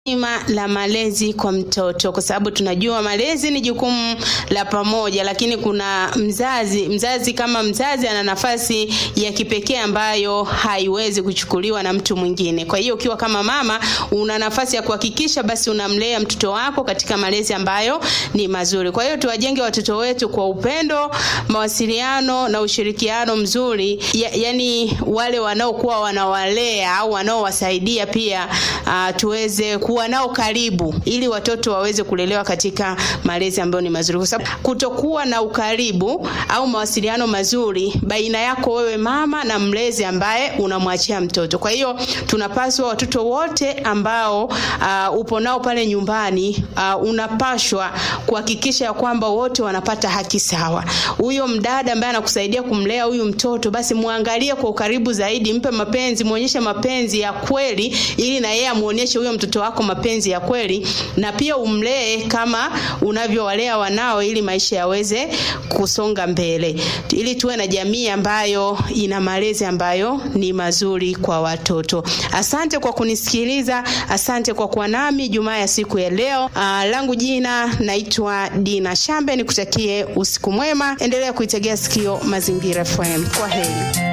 zima la malezi kwa mtoto, kwa sababu tunajua malezi ni jukumu la pamoja, lakini kuna mzazi. Mzazi kama mzazi ana nafasi ya kipekee ambayo haiwezi kuchukuliwa na mtu mwingine. Kwa hiyo ukiwa kama mama, una nafasi ya kuhakikisha basi unamlea mtoto wako katika malezi ambayo ni mazuri. Kwa hiyo tuwajenge watoto wetu kwa upendo, mawasiliano na ushirikiano mzuri, ya, yani wale wanaokuwa wanawalea au wanaowasaidia pia uh, tuweze kuwa nao karibu ili watoto waweze kulelewa katika malezi ambayo ni mazuri, kwa sababu kutokuwa na ukaribu au mawasiliano mazuri baina yako wewe mama na mlezi ambaye unamwachia mtoto. Kwa hiyo tunapaswa watoto wote ambao uh, upo nao pale nyumbani uh, unapashwa kuhakikisha ya kwamba wote wanapata haki sawa. Huyo mdada ambaye anakusaidia kumlea huyu mtoto, basi muangalie kwa ukaribu zaidi, mpe mapenzi, muonyeshe mapenzi ya kweli, ili na yeye amuonyeshe huyo mtoto wako mapenzi ya kweli, na pia umlee kama unavyowalea wanao, ili maisha yaweze kusonga mbele, ili tuwe na jamii ambayo ina malezi ambayo ni mazuri kwa watoto. Asante kwa kunisikiliza, asante kwa kuwa nami Jumaa ya siku ya leo. Uh, langu jina naitwa Dina Shambe, nikutakie usiku mwema, endelea kuitegea sikio Mazingira FM. Kwa heri.